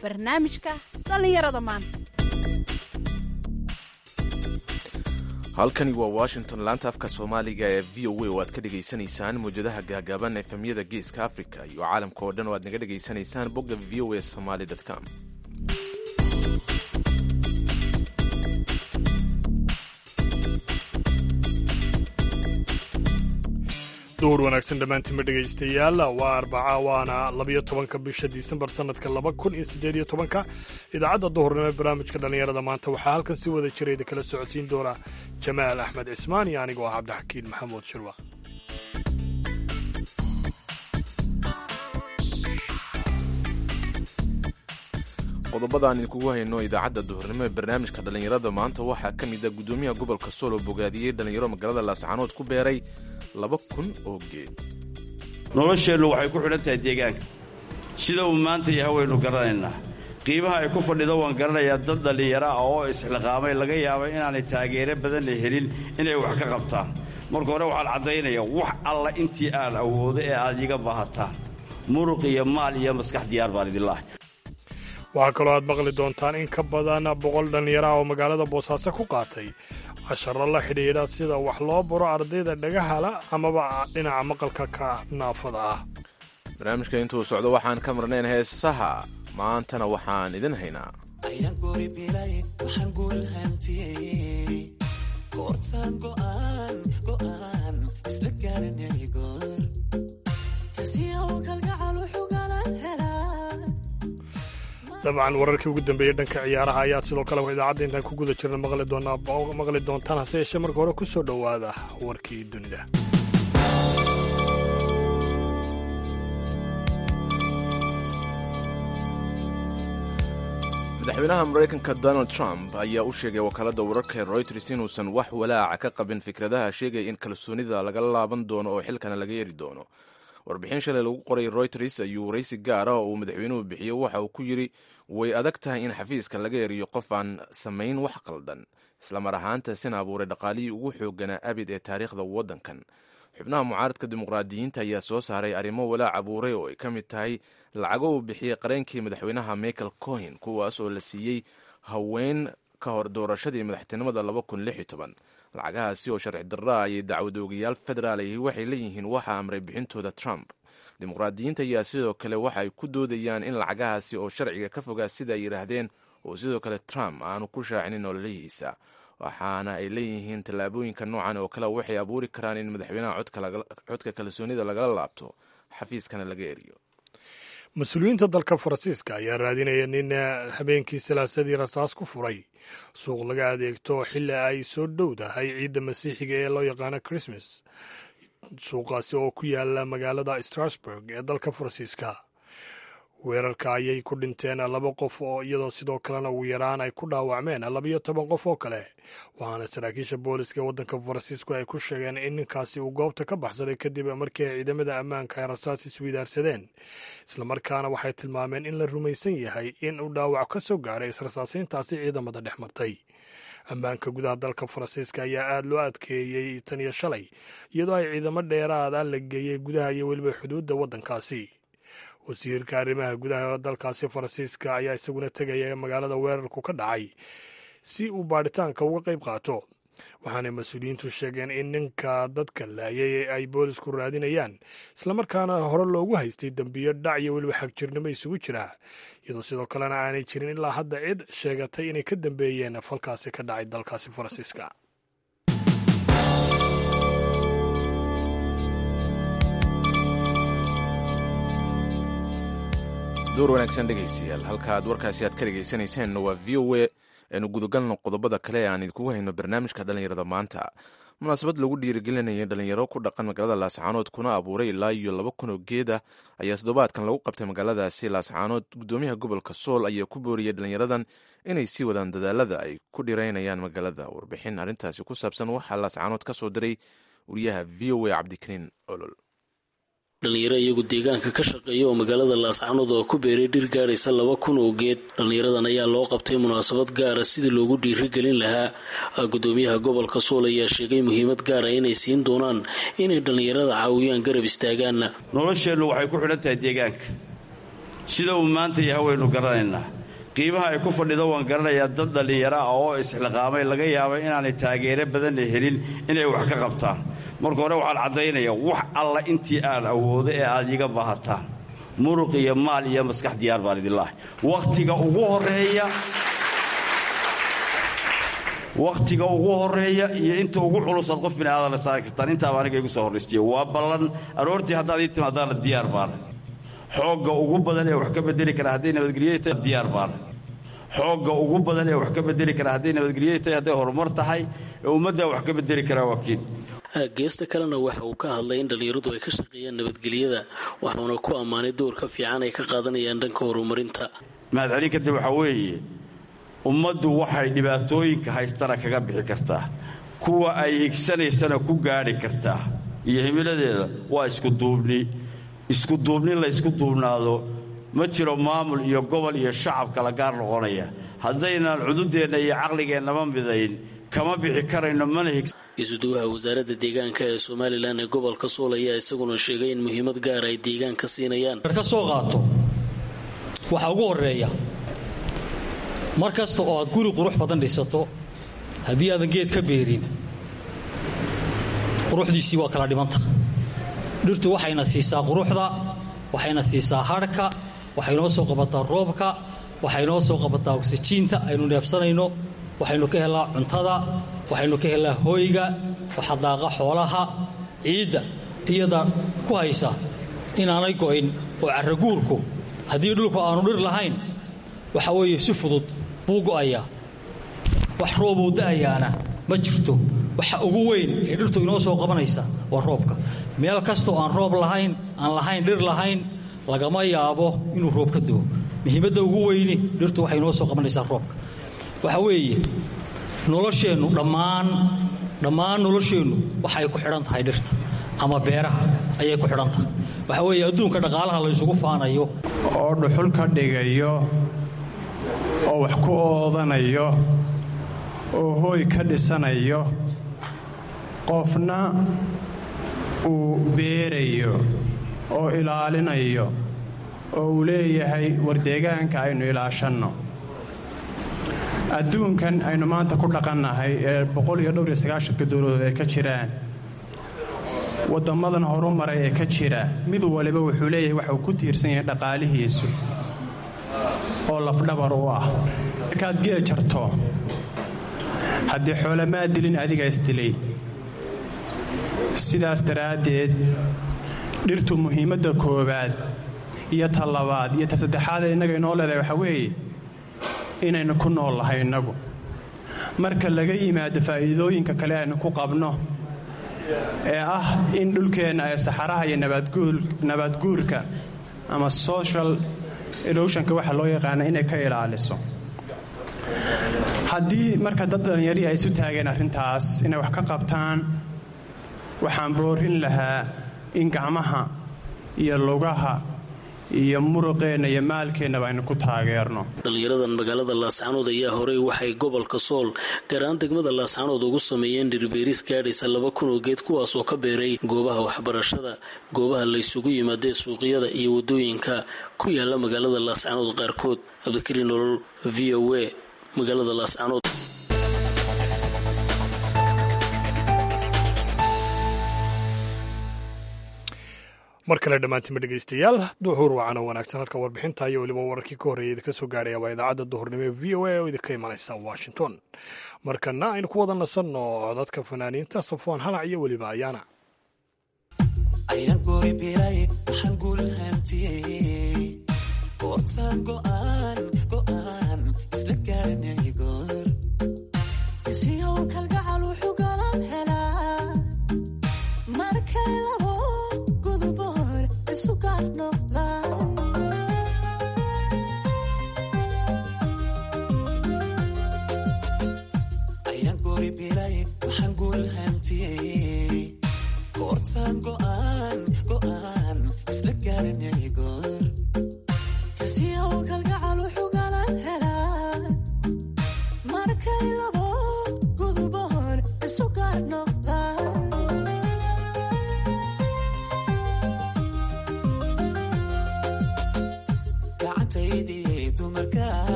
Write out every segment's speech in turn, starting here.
barnaamijka dhallinyarada maanta halkani waa washington laanta afka soomaaliga ee v o a oo aad ka dhegaysanaysaan mawjadaha gaagaaban efemyada geeska africa iyo caalamka oo dhan oo aad naga dhegaysanaysaan bogga v o a somaly com duhur wanaagsan dhammaantiinba dhegaystayaal waa arbaca waana labiyo tobanka bisha disembar sanadka laba kun iyo siddeed iyo tobanka idaacadda duhurnimo ee barnaamijka dhallinyarada maanta waxaa halkan si wada jirayda kala socodsiin doona jamaal axmed cismaan iyo anigoo ah cabdixakiin maxamuud shirwa qodobada aan idinkugu hayno idaacadda duhurnimo ee barnaamijka dhallinyarada maanta waxaa ka mid a guddoomiyaha gobolka sool oo bogaadiyey dhallinyaro magaalada laascaanood ku beeray laba kun oo geed nolosheennu waxay ku xidhan tahay deegaanka sida uu maanta yahay waynu garanaynaa qiimaha ay ku fadhido waan garanayaa dad dhallinyaro ah oo isxiqaamay laga yaaba inaanay taageero badan la helin inay wax ka qabtaan marka hore waxaan caddaynayaa wax alla intii aan awoodo ee aad iga baahataan muruq iyo maal iyo maskax diyaar baan idinlahay waxaa kaloo aad maqli doontaan in ka badan boqol dhallinyaro ah oo magaalada boosaaso ku qaatay casharo la xidhiidha sida wax loo baro ardayda dhagahala amaba dhinaca maqalka ka naafada ah barnaamijka intuu socdo waxaan ka marnayn heesaha maantana waxaan idin haynaa dabcan wararkii ugu dambeeyey dhanka ciyaaraha ayaa sidoo kale idaacadda intaan ku guda jirna maqli doontaan hase yeeshee marka hore ku soo dhowaada warkii dunida madaxweynaha maraykanka donald trump ayaa u sheegay wakaaladda wararka ee royters inuusan wax walaaca ka qabin fikradaha sheegaya in kalsoonida laga laaban doono oo xilkana laga yeri doono warbixin shalay lagu qoray royters ayuu waraysi gaar ah oo uu madaxweynuhu bixiyo waxa uu ku yidhi way adag tahay in xafiiska laga eriyo qof aan samayn wax qaldan islamar ahaantaasina abuuray dhaqaalihii ugu xooganaa abid ee taariikhda waddankan xubnaha mucaaradka dimuqraadiyiinta ayaa soo saaray arrimo walaac abuuray oo ay ka mid tahay lacago uu bixiyey qareenkii madaxweynaha michael cohen kuwaas oo la siiyey haween ka hor doorashadii madaxtinimada lacagahaasi oo sharci darra ayay dacwadoogayaal federaal ahi waxay leeyihiin waxa amray bixintooda trump dimuqraadiyiinta ayaa sidoo kale waxa ay ku doodayaan in lacagahaasi oo sharciga ka fogaa sida ay yidhaahdeen oo sidoo kale trump aanu ku shaacinin nololihiisa waxaana ay leeyihiin tallaabooyinka noocan oo kale waxay abuuri karaan in madaxweynaha codka kalsoonida lagala laabto xafiiskana laga eriyo mas-uuliyiinta dalka faransiiska ayaa raadinaya nin habeenkii salaasadii rasaas ku furay suuq laga adeegto xilli ay soo dhowdahay ciidda masiixiga ee loo yaqaano christmas suuqaasi oo ku yaala magaalada strasburg ee dalka faransiiska weerarka ayay ku dhinteen laba qof oo iyadoo sidoo kalena ugu yaraan ay ku dhaawacmeen labiyo toban qof oo kale waxaana saraakiisha booliska ee waddanka faransiisku ay ku sheegeen in ninkaasi uu goobta ka baxsaday kadib markii ay ciidamada ammaanka ay rasaas isweydaarsadeen islamarkaana waxay tilmaameen in la rumaysan yahay in uu dhaawac ka soo gaaray israsaasayntaasi ciidamada dhex martay ammaanka gudaha dalka faransiiska ayaa aada loo adkeeyey tan iyo shalay iyadoo ay ciidamo dheeraada la geeyey gudaha iyo weliba xuduudda waddankaasi wasiirka arrimaha gudaha dalkaasi faransiiska ayaa isaguna tegaya magaalada weerarku ka dhacay si uu baadhitaanka uga qayb qaato waxaanay mas-uuliyiintu sheegeen in ninka dadka laayay ay boolisku raadinayaan islamarkaana hore loogu haystay dembiyo dhac iyo weliba xagjirnimo isugu jira iyadoo sidoo kalena aanay jirin ilaa hadda cid sheegatay inay ka dambeeyeen falkaasi ka dhacay dalkaasi faransiiska door wanaagsan dhegaystayaal halka aad warkaasi aad ka dhegaysanaysaen waa v o a aynu gudagalno qodobada kale ee aan idinkugu hayno barnaamijka dhallinyarada maanta munaasabad lagu dhiirigelinaya dhalinyaro ku dhaqan magaalada laascaanood kuna abuuray ilaa iyo laba kun oo geeda ayaa toddobaadkan lagu qabtay magaaladaasi laascaanood guddoomiyaha gobolka sool ayaa ku booriyey dhalinyaradan inay sii wadaan dadaalada ay ku dhiraynayaan magaalada warbixin arrintaasi ku saabsan waxaa laascaanood ka soo diray wariyaha v o a cabdikariin olol dhalinyaro iyagu deegaanka ka shaqeeya oo magaalada laascaanood oo ku beeray dhir gaadhaysa laba kun oo geed dhallinyaradan ayaa loo qabtay munaasabad gaara sidii loogu dhiirigelin lahaa gudoomiyaha gobolka sool ayaa sheegay muhiimad gaara inay siin doonaan inay dhallinyarada caawiyaan garab istaagaan nolosheennu waxay ku xidhan tahay deegaanka sida uu maanta yahay waynu garanaynaa qiimaha ay ku fadhido waan garanayaa dad dhallinyaro ah oo isxilqaamay laga yaaba inaanay taageero badanna helin inay wax ka qabtaan marka hore waxaan caddaynayaa wax alla intii aan awoodo ee aad iga baahataan muruq iyo maal iyo maskax diyaar baan idinlaahay wakhtiga ugu horeeya wakhtiga ugu horeeya iyo inta ugu culusaad qof bini aadana saari kartaan intaaba aniga igu soo horraystiye waa ballan aroortii haddaad ii timaadaana diyaar baana xoogga ugu badan ee wax ka bedeli kara hadday nabadgelye tahay diyaar baana xoogga ugu badan ee wax ka bedeli kara hadday nabadgelye tahay hadday horumar tahay ee ummaddaa wax ka bedeli karaa waa kiin geesta kalena waxa uu ka hadlay in dhallinyaradu ay ka shaqeeyaan nabadgelyada waxauna ku ammaanay doorka fiican ay ka qaadanayaan dhanka horumarinta mahadcelin kadib waxaa weeye ummaddu waxay dhibaatooyinka haystana kaga bixi kartaa kuwa ay higsanaysana ku gaadhi kartaa iyo himiladeeda waa iskuduubni iskuduubni laysku duubnaado ma jiro maamul iyo gobol iyo shacab kala gaar noqonaya haddaynaan cududeenna iyo caqligeennama midayn kama bixi karayno mana higsa isuduwaha wasaaradda deegaanka ee somalilan ee gobolka sool ayaa isaguna sheegay in muhiimad gaar ay deegaanka siinayaan ka soo qaato waxaa ugu horeeya mar kasta oo aad guri qurux badan dhisato haddii aadan geed ka beerin quruxdiisii waa kala dhimanta dhirtu waxayna siisaa quruxda waxayna siisaa hadhka waxay noo soo qabataa roobka waxay noo soo qabataa ogsijiinta aynu neefsanayno waxaynu ka helnaa cuntada waxaynu ka helnaa hooyga waxadaaqa xoolaha ciidda iyada ku haysa inaanay go'in oo carraguurku haddii dhulku aanu dhir lahayn waxa weeye si fudud buu go'ayaa wax roobuu da'ayaana ma jirto waxa ugu weyn ee dhirtu inoo soo qabanaysa waa roobka meel kastoo aan roob lahayn aan lahayn dhir lahayn lagama yaabo inuu roob ka doo muhiimadda ugu weyni dhirtu waxay inoo soo qabanaysaa roobka waxa weeye nolosheennu dhammaan dhammaan nolosheennu waxay ku xidhan tahay dhirta ama beeraha ayay ku xidhan tahay waxa weeye adduunka dhaqaalaha la ysugu faanayo oo dhuxul ka dhigayo oo wax ku oodanayo oo hooy ka dhisanayo qofna uu beerayo oo ilaalinayo oo uu leeyahay war deegaanka aynu ilaashanno adduunkan aynu maanta ku dhaqannahay ee boqoliyo dowladood ay ka jiraan waddammadan horumaray ee ka jira mid waliba wuxuu leeyahay waxa uu ku tiirsan yahay dhaqaalihiisu oo lafdhabar u ah markaad geel jarto haddii xoolamaa dilin adiga isdilay sidaas daraaddeed dhirtu muhiimadda koowaad iyo ta labaad iyo ta saddexaad ee innaga inoo leedahay waxaa weeye inaynu ku nool lahay innagu marka laga yimaado faa'iidooyinka kale aynu ku qabno ee ah in dhulkeenna ay saxaraha iyo nabaadguurka ama social eroshonka waxa loo yaqaana inay ka ilaaliso haddii marka dad dhallinyarii ay isu taageen arrintaas inay wax ka qabtaan waxaan boorin lahaa in gacmaha iyo lugaha iyo muruqeenna iyo maalkeennaba aynu ku taageerno dhallinyaradan magaalada laascanood ayaa horey waxay gobolka sool gaaraan degmada laascanood ugu sameeyeen dhirbeeris gaadhaysa laba kun oo geed kuwaasoo ka beeray goobaha waxbarashada goobaha laysugu yimaadee suuqyada iyo wadooyinka ku yaala magaalada laascanood qaarkood cabdikariin nolol v o a magaalada laascanood mar kale dhammaantima dhegeystayaal duxuur wacana wanaagsan halka warbixinta iyo weliba wararkii ka horreeyay idinka soo gaadhaya waa idaacadda duhurnimo ee v o a oo idinka imanaysa washington markana aynu ku wada nasanno codadka fanaaniinta safwaan halac iyo weliba ayaana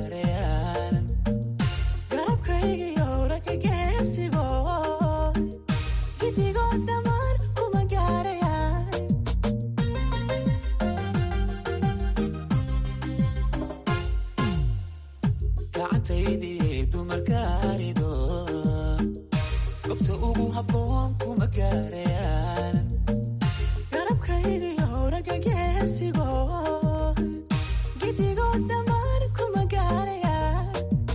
gaarayaan garabkaygiyo ragga geesigo gidigoo dhammaan kuma gaarayaan gacantaydii dumarkaarido gobta ugu habboon kuma gaarayaan garabkaygiyo ragga geesigo gidigoo dhammaan kuma gaarayaan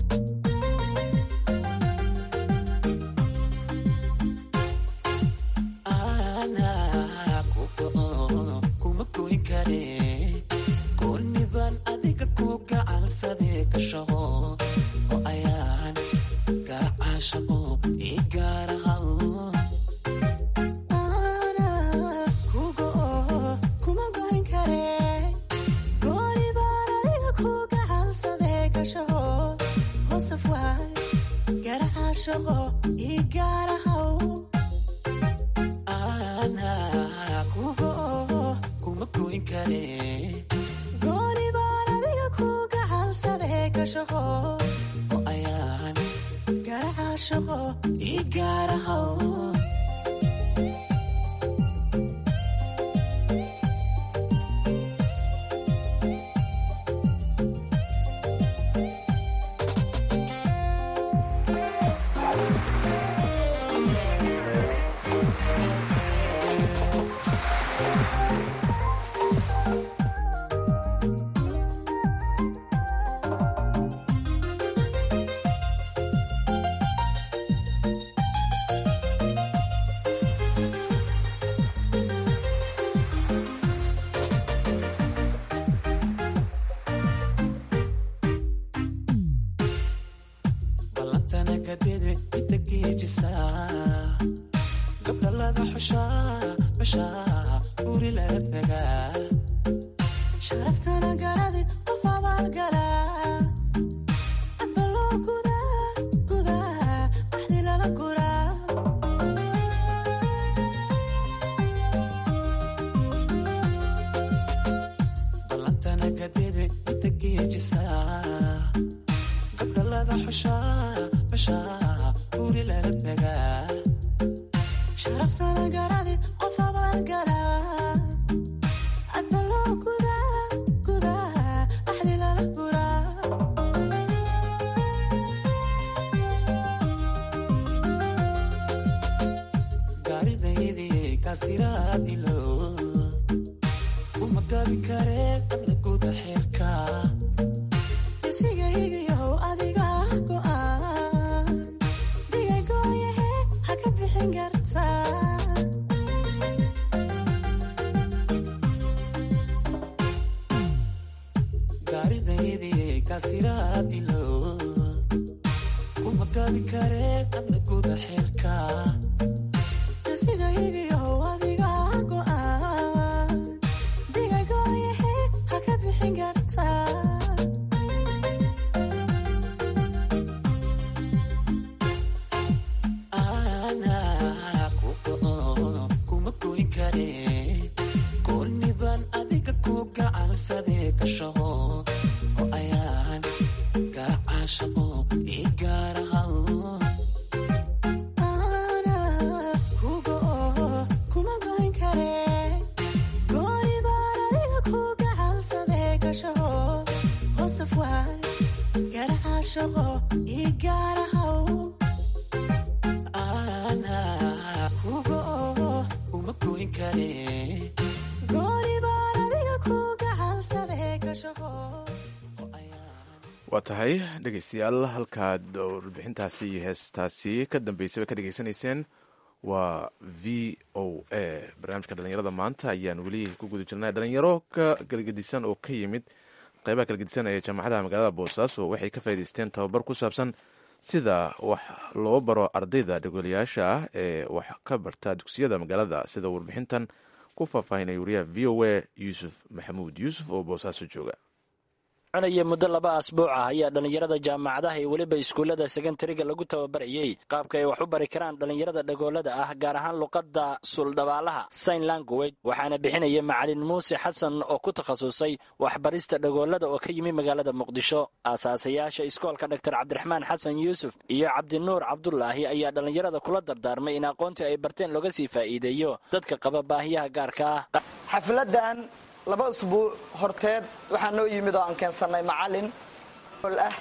anaa ku go'o kuma goyn kare gooniban adiga ku gacansadee ka shaqo oo ayaan gacaashaqo ii gaarahaw anaa ku go'o kuma goyn kare gooniban adiga ku gacansadee ka shaqo hoosaf waay garacaashaqo ii gaarahaw anaa ku go'o kuma goyn kare gooni baan adiga ku gacansadee ka shaqo oo ayaan garacaashaqo ii gaarahaw ballantana kadede inta geejisaa gabdha laga xushaa bashaa guri laga tagaa sharaftana garadi qof abaalgalaa adba loo gudaa gudaa axdi lala guraa ballantana kadede inta geejisaa gabdha laga xushaa bashaa guri laga tagaa sharaftana garadi qof abaalgalaa adba loo gudaa gudaa axdi lala guraa gaaridaydii kaasiraadilo uma gabi kare adna guda xeerka isigaygiyow adiga go'aan digagooyahe ha ka bixin kartaa gaaridaydii kaasiraadilo uma gabi kare adna guda xeerka isigaygiyow adiga go'aan digagooyahe ha ka bixin kartaa anaa ku go'o kuma goyn kare gooniban adiga ku gacansadee ka shaqo oo ayaan gacaashaqo ii gaarahaw anaa ku go'o kuma goyn kare gooniban adiga ku gacansadee ka shaqo hoosaf waay garacaashaqo ii gaarahaw anaa ku go'o kuma goyn kare gooni baan adiga ku gacansadee ka shaqo waa tahay dhegeystayaal halkaad warbixintaasi iyo heestaasi ka dambeysaba ka dhegeysanayseen waa v o a barnaamijka dhalinyarada maanta ayaan weli ku guda jirnay dhalinyaro ka galgedisan oo ka yimid qeybaha galgedisan ee jaamacadaha magaalada boosaaso waxay ka faa'idaysteen tababar ku saabsan sida wax loo baro ardayda dhegolayaasha ah ee wax ka barta dugsiyada magaalada sida warbixintan ku faahfaahinay wariyaha v o a yuusuf maxamuud yuusuf oo boosaaso jooga cunaya muddo laba asbuuc ah ayaa dhallinyarada jaamacadaha iyo weliba iskuullada sekondariga lagu tababarayey qaabka ay wax u bari karaan dhallinyarada dhagoolada ah gaar ahaan luqadda suldhabaalaha sign language waxaana bixinaya macalin muuse xasan oo ku takhasusay waxbarista dhagoolada oo ka yimi magaalada muqdisho aasaasayaasha iskoolka dor cabdiraxmaan xasan yuusuf iyo cabdinuur cabdulaahi ayaa dhallinyarada kula dardaarmay in aqoontii ay barteen looga sii faa'iideeyo dadka qaba baahiyaha gaarka ah xafladan laba usbuuc horteed waxaa noo yimid oo aan keensannay macalin ah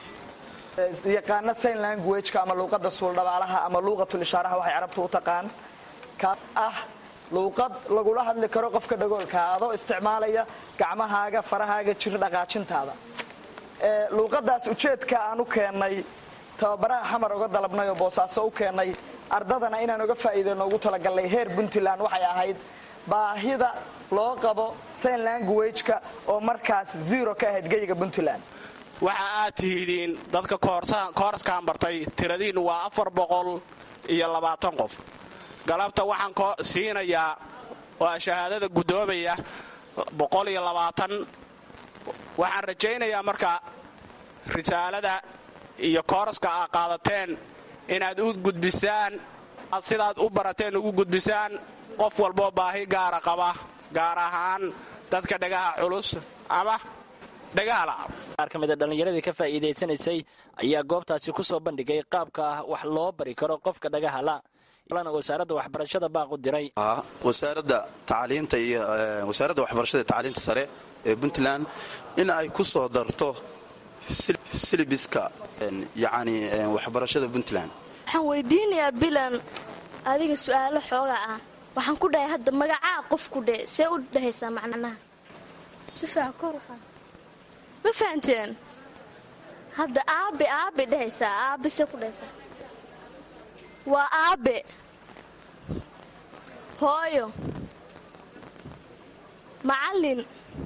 yaqaana sign languageka ama luuqadda suuldhabaalaha ama luuqatul ishaaraha waxay carabtu u taqaan kaas ah luuqad lagula hadli karo qofka dhagoolka adoo isticmaalaya gacmahaaga farahaaga jir dhaqaajintaada luuqadaas ujeedka aan u keennay tababaraha xamar uga dalabnay oo boosaaso u keennay ardadana inaan uga faa'iideyno ugu talagalnay heer puntland waxay ahayd baahida loo qabo sign languageka oo markaas zero ka ahayd geyiga puntland waxa aad tihidiin dadka kooraskaan bartay tiradiinnu waa afar boqol iyo labaatan qof galabta waxaan siinayaa waa shahaadada guddoomaya boqol iyo labaatan waxaan rajaynayaa marka risaalada iyo kooraska aad qaadateen inaad u gudbisaan aad sidaad u barateen ugu gudbisaan qof walboo baahi gaara qaba gaar ahaan dadka dhagaha culus ama dhagahala qaar ka mid a dhallinyaradii ka faa'iidaysanaysay ayaa goobtaasi ku soo bandhigay qaabka ah wax loo bari karo qofka dhagahala wasaaradda waxbarashada baaq u diray wasaaradda tacliinta iyo wasaaradda waxbarashada iyo tacliinta sare ee puntland in ay ku soo darto silibiska yacni waxbarashada puntland waxaan weydiinayaa bilan adiga su'aalo xooga ah waxaan ku dhahay hadda magacaa qof ku dhe see u dhahaysaa macnaha si fiican kor u qaad ma fahanteen hadda aabe aabe dhahaysaa aabe see ku dhahaysaa waa aabe hooyo macallin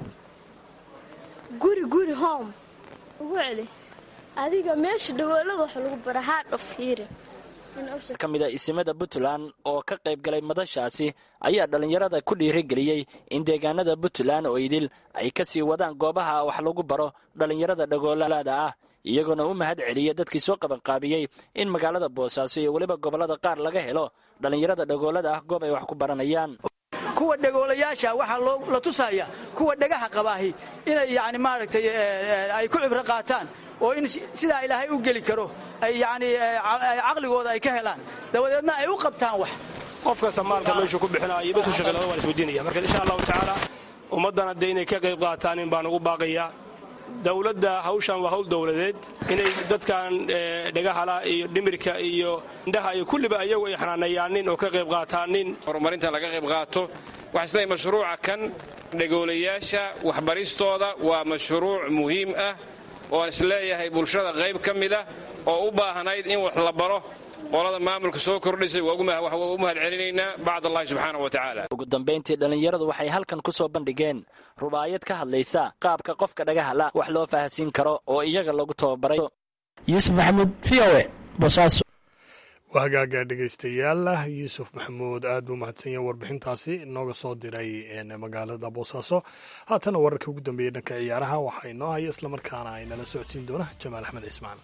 guri guri home ugu celi adiga meesha dhagoolada wax lagu bara hard of hearing ka mid a isimada puntland oo ka qayb galay madashaasi ayaa dhallinyarada ku dhiirigeliyey in deegaanada puntland oo idil ay ka sii wadaan goobaha wax lagu baro dhallinyarada dhagoolada ah iyagoona u mahad celiya dadkii soo qabanqaabiyey in magaalada boosaaso iyo weliba gobollada qaar laga helo dhallinyarada dhagoolada ah goob ay wax ku baranayaan kuwa dhagoolayaasha waxaa la tusaya kuwa dhagaha qabaahi inay yani maaragtay ay ku cibro qaataan oo in sidaa ilaahay u geli karo ay yani caqligooda ay ka helaan dabadeedna ay u qabtaan wax qof kasta maalka meeshuu ku bixinaayo dadku shaqeylada waan isweydiinaya marka insha allahu tacaala ummaddana dee inay ka qayb qaataan in baan ugu baaqayaa dowladda hawshan waa hawl dowladeed inay dadkan dhagahala iyo dhimirka iyo indhaha iyo kulliba ayagu ay xanaaneeyaanin oo ka qayb qaataanin horumarinta laga qayb qaato waxaa isleeyahay mashruuca kan dhagoolayaasha waxbaristooda waa mashruuc muhiim ah oo aan isleeyahay bulshada qayb ka mid ah oo u baahnayd in wax la baro qolada maamulka soo kordhisay waa u mahad celinaynaa bacd allahi subxaana wa tacaala ugu dambayntii dhallinyaradu waxay halkan ku soo bandhigeen rubaayad ka hadlaysa qaabka qofka dhagahala wax loo faahasiin karo oo iyaga lagu tababaray yuusuf maxamuud v o e boosaaso waa hagaaga dhegaystayaal yuusuf maxamuud aad buu mahadsan yahay warbixintaasi inooga soo diray magaalada boosaaso haatana wararka ugu dambeeyey dhanka ciyaaraha waxaa inoo haya islamarkaana ay nala socodsiin doona jamaal axmed cismaan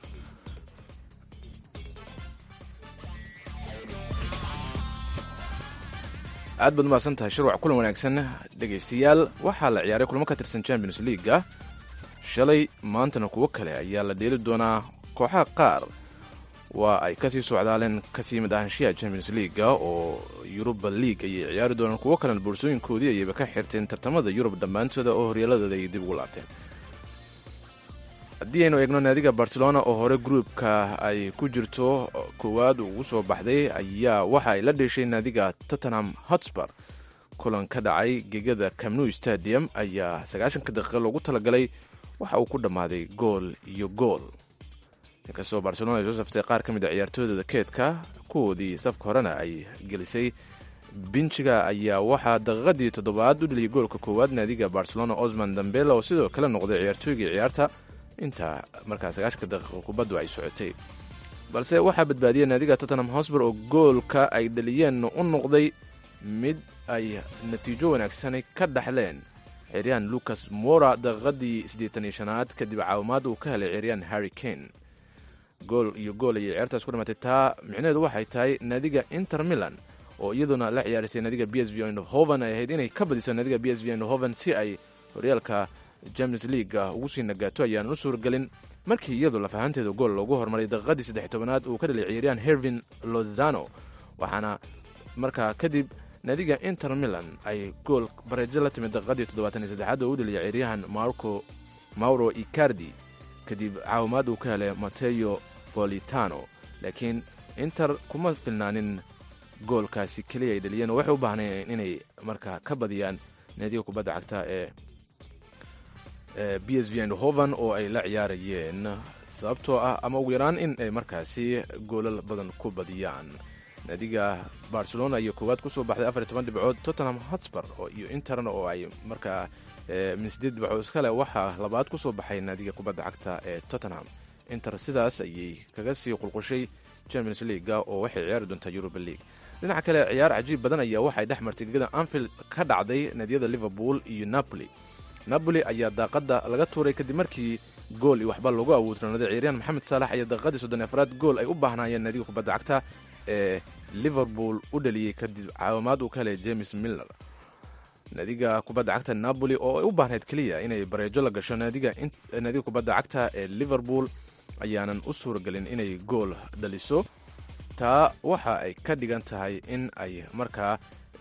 aad baad umahadsan tahay shirwac kulan wanaagsan dhegaystayaal waxaa la ciyaaray kulamo ka tirsan champions leaga shalay maantana kuwo kale ayaa la dheeli doonaa kooxaha qaar waa ay kasii socdaaleen kasii mid ahaanshiyaha champions leaga oo yuruba league ayay ciyaari doonaan kuwo kalena boorsooyinkoodii ayayba ka xirteen tartamada yurub dhammaantooda oo horyaaladooda ay dib ugu laabteen haddii aynu eegno naadiga barcelona oo hore gruubka ay ku jirto koowaad ugu soo baxday ayaa waxa ay la dheeshay naadiga tottenham hotspur kulan ka dhacay gegada camnu stadium ayaa sagaashanka daqiiqa loogu talagalay waxa uu ku dhammaaday gool iyo gool inkastoo barcelona ay soo saftay qaar ka mid a ciyaartooydooda keedka kuwoodii safka horena ay gelisay binjiga ayaa waxaa daqiiqadii toddobaad u dheliyay goolka koowaad naadiga barcelona osman dambela oo sidoo kale noqday ciyaartooygii ciyaarta inta markaa sagaashanka daqiiqa kubaddu ay socotay balse waxaa badbaadiyay naadiga tottenham hosber oo goolka ay dhaliyeen u noqday mid ay natiijo wanaagsani ka dhaxleen ciyaaryahan lucas mora daqiiqadii siddeetan iyo shanaad kadib caawimaad uu ka helay ciyaaryahan harry kane gool iyo gool ayay ciyaartaas ku dhimatay taa micnaheedu waxay tahay naadiga inter milan oo iyaduna la ciyaarisay naadiga b s v eindhoven ay ahayd inay ka badiso naadiga b s v eindhoven si ay horyaalka champions leaguea ugu sii nagaato ayaanan u suuragelin markii iyadu lafahanteeda gool loogu hormaray daqiiqadii saddex tobanaad uu ka dhalay ciyaaryahan hervin lozano waxaana markaa kadib naadiga inter milan ay gool bareejo la timid daqiiqadii toddobaatan iyo saddexaad oo u dhaliyay ciyaaryahan marco mauro icardi kadib caawimaad uu ka helay mateo bolitano laakiin inter kuma filnaanin goolkaasi keliya ay dhaliyeen oo waxay u baahnayeen inay markaa ka badiyaan naadiga kubadda cagta ee b s v eindhoven oo ay la ciyaarayeen sababtoo ah ama ugu yaraan in ay markaasi goolal badan ku badiyaan naadiga barcelona iyo koowaad kusoo baxday afar iyo toban dhibcood tottenham hotspur iyo interna oo ay markaa min sideed dhibcood iskale waxaa labaad kusoo baxay naadiga kubadda cagta ee tottenham inter sidaas ayay kaga sii qulqushay champions leaguea oo waxay ciyaari doontaa europa league dhinaca kale ciyaar cajiib badan ayaa waxay dhex martay gegada anfield ka dhacday naadiyada liverpool iyo napoli napoli ayaa daaqada laga tuuray kadib markii gool iyo waxba loogu awoodronaaday ciyaaryahan maxamed saalax ayaa daqiiqadii soddon afraad gool ay u baahnaayeen naadiga kubadda cagta ee liverpool u dhaliyey kadib caawimaad uu ka helay james miller naadiga kubadda cagta napoli oo ay u baahnayd keliya inay bareejo la gasho naadiga kubadda cagta ee liverpool ayaanan u suuragelin inay gool dhaliso taa waxa ay ka dhigan tahay in ay markaa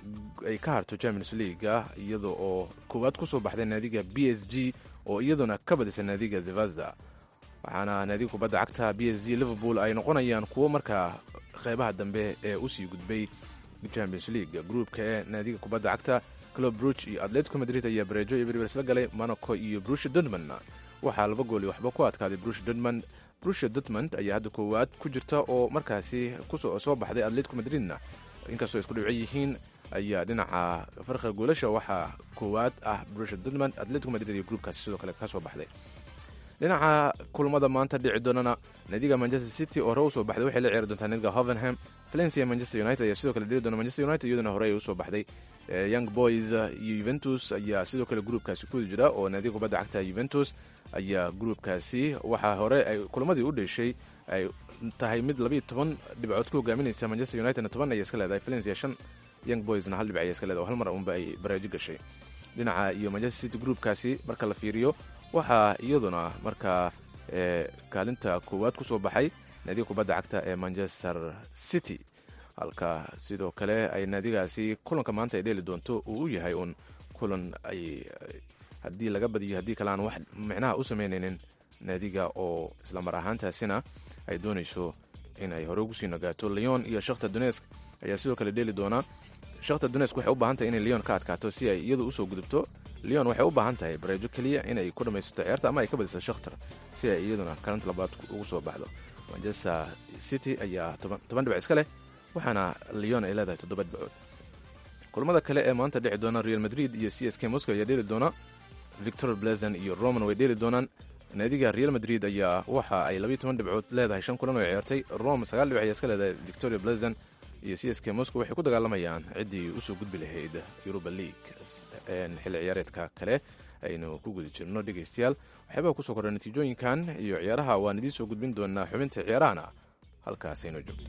ay ka harto champions leaguea iyada oo koowaad kusoo baxday naadiga b s g oo iyaduna ka badisay naadiga zevazda waxaana naadiga kubadda cagta b s g liverpool ay noqonayaan kuwo markaa qeybaha dambe ee usii gudbay champions league groupka ee naadiga kubadda cagta club bruch iyo atletico madrid ayaa bareejo iyo berber isla galay monaco iyo brusha dortmund waxaa laba gool iyo waxba ku adkaaday brusha dortmund brusha dortmund ayaa hadda koowaad ku jirta oo markaasi kusoo baxday atletico madridna inkastoo isku dhibco yihiin ayaa dhinaca farqiga goolasha waxaa koowaad ah brusha dortmund atletico madrid iyo groupkaasi sidoo kale kasoo baxday dhinaca kulmada maanta dhici doonana naadiga manchester city oo hore usoo baxday waxay la ciyaari doontaa naadiga hovenham valencia manchester united ayaa sidoo kale dhiri doona manchester united iyaduna hore ay usoo baxday young boys iyo yuventus ayaa sidoo kale gruupkaasi ku jira oo naadiga kubadda cagta yuventus ayaa gruupkaasi waxaa hore ay kulamadii u dheshay ay tahay mid labayo toban dhibcood ku hogaaminaysa manchester unitedna toban ayay iska leedahay valencia shan young boysna hal dhibc ayay iska leedahay oo hal mar unba ay baraajo gashay dhinaca iyo manchester city gruupkaasi marka la fiiriyo waxaa iyaduna markaa kaalinta koowaad ku soo baxay naadiga kubadda cagta ee manchester city halka sidoo kale ay naadigaasi kulanka maanta ay dheeli doonto uu u yahay uun kulan ay haddii laga badiyo haddii kale aan wax micnaha u samaynaynin naadiga oo islamar ahaantaasina ay doonayso in ay hore ugu sii nagaato leon iyo shakhtar donesk ayaa sidoo kale dheeli doona shakhtar donesk waxay u baahan tahay inay leon ka adkaato si ay iyadu usoo gudubto leon waxay u baahan tahay bareejo keliya inay ku dhammaysato ciyaarta ama ay ka badiso shakhtar si ay iyaduna kalinta labaad ugu soo baxdo manchester city ayaa toban dhibac iska leh waxaana leon ay leedahay toddoba dhibcood kulamada kale ee maanta dhici doona real madrid iyo c s k moscow ayaa dheeli doona victor blazon iyo roman way dheeli doonaan naadiga real madrid ayaa waxa ay labayo toban dhibcood leedahay shan kulan oo ciyaartay rome sagaal dhibic ayaa iska leedahay victoria blazon iyo c s k moscow waxay ku dagaalamayaan ciddii usoo gudbi lahayd europa league xilli ciyaareedka kale aynu ku guda jirno dhegaystayaal waxyaabaa kusoo kordha natiijooyinkan iyo ciyaaraha waan idiin soo gudbin doonaa xubinta ciyaarahana halkaas aynu joogto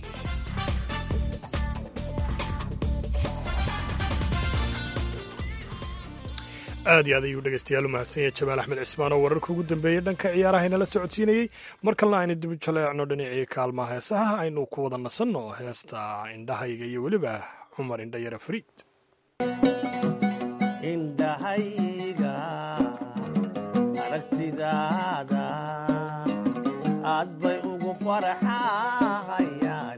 aad iyo aad ayuu dhegeystayaal u mahadsan yahay jamaal axmed cismaan oo wararka ugu dambeeyey dhanka ciyaaraha inala socodsiinayey mar kalena aynu dib u jaleecno dhinacii kaalmaha heesaha aynu ku wada nasanno heesta indhahayga iyo weliba cumar indhayara fariid indhahayga aragtidaada aad bay ugu farxahayaan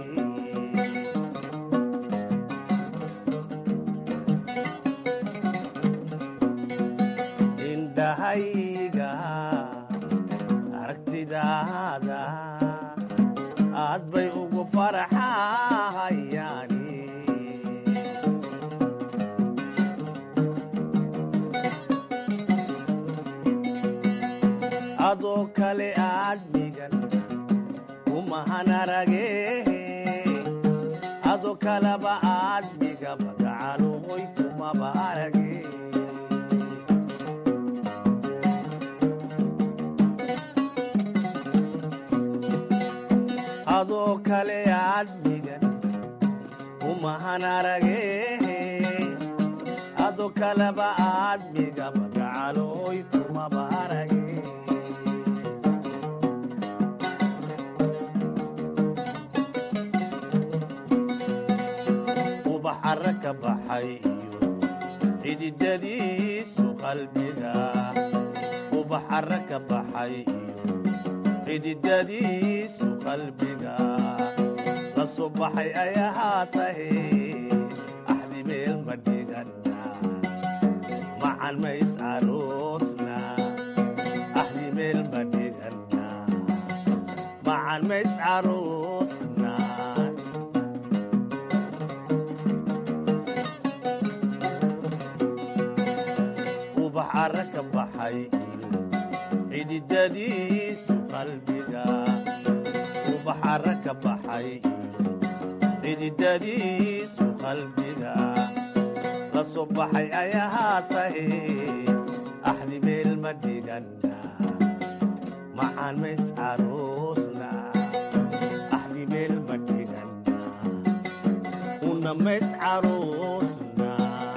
indhahayga aragtidaada aad bay ugu farxahayaan adoo kale aadmigan kumahan arage adoo kaleba aadmiga magacalohoy kumaba arage adoo kale aadmigan umahan arage adoo kaleba aadmigaba gacalooy kumaba arage ubax arra ka baxay iyo xididadiisu qalbiga ubax arra ka baxay iyo xididadiisu qalbiga la soo baxay ay ahaatahe axdi meel ma dhigana macan mays aroosna axdi meel ma dhigana macan mays aroosna ubax arra ka baxay iyo xididadiisu qalbiga ubax arra ka baxay iyo xididadiisu qalbiga la soo baxay ay ahaatahe axdi meel ma dhigana macan mays aroosna axdi meel ma dhigana una mays aroosna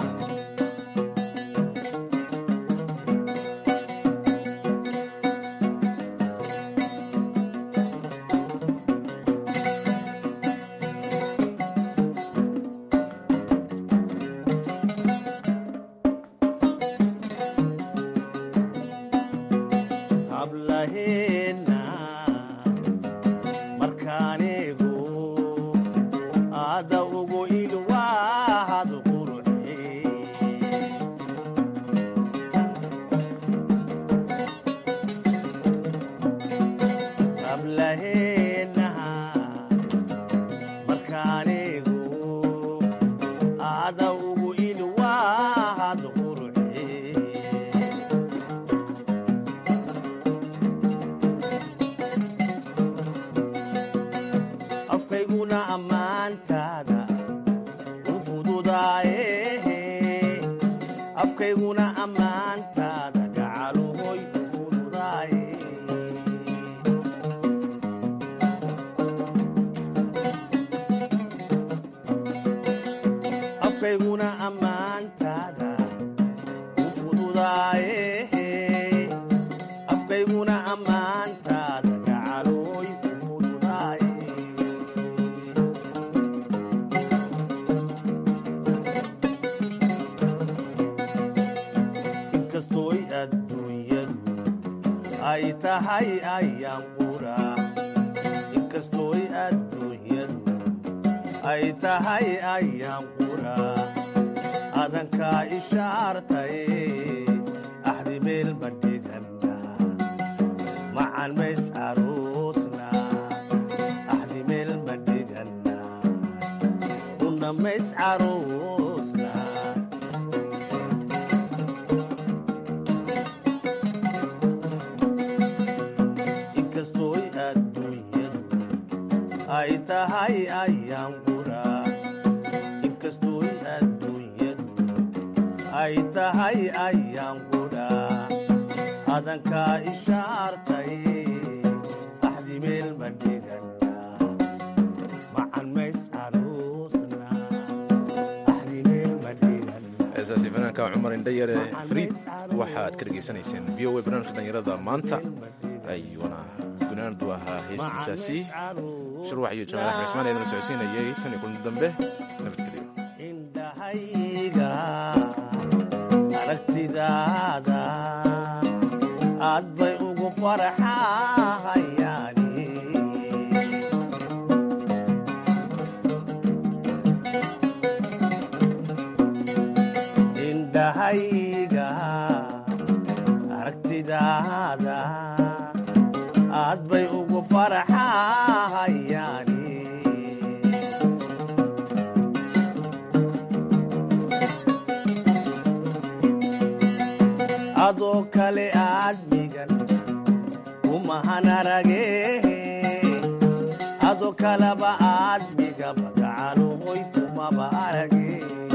hablaheena markaanigu aada ugu ilwaahad qurxe hablaheena markaanigu aada ugu ilwaahad qurxe afkayguna ammaantaada u fududaaye afkayguna ammaantaada gacaluhoy u fududaaye afkayguna ammaantaada u fududaaye afkayguna ammaantaada gacaluhoy u fududaaye inkastooy adduunyadu ay tahay ayaan qura inkastooy adduunyadu ay tahay ayaan qura adankaa ishaartaye axdi meel ma dhigana macan mays aroosna axdi meel ma dhigana una mays aroosna inkastooy adduunyadu ay tahay ayaan qura inkastooy adduunyadu ay tahay ayaan qura adankaa ishaartay axdi meel ma dhigana macan mays aroosna axdi meel ma dhigana heesaasi fanaanka cumar indhayare fariid waxa aad ka dhegaysanayseen v o a barnaamijka dhalinyarada maanta ayuuna gunaandu ahaa heestiisaasi shirwax iyo jamaal axmed ismaan eedana socodsiinayay tan iyo kulanti dambe nabadgelyo indhahayga aragtidaada aad bay ugu farxahayaani indhahayga aragtidaada aad bay ugu farxahayaani adoo kale aadmigan umahan arage adoo kaleba aadmigaba gacaluhoy kumaba arage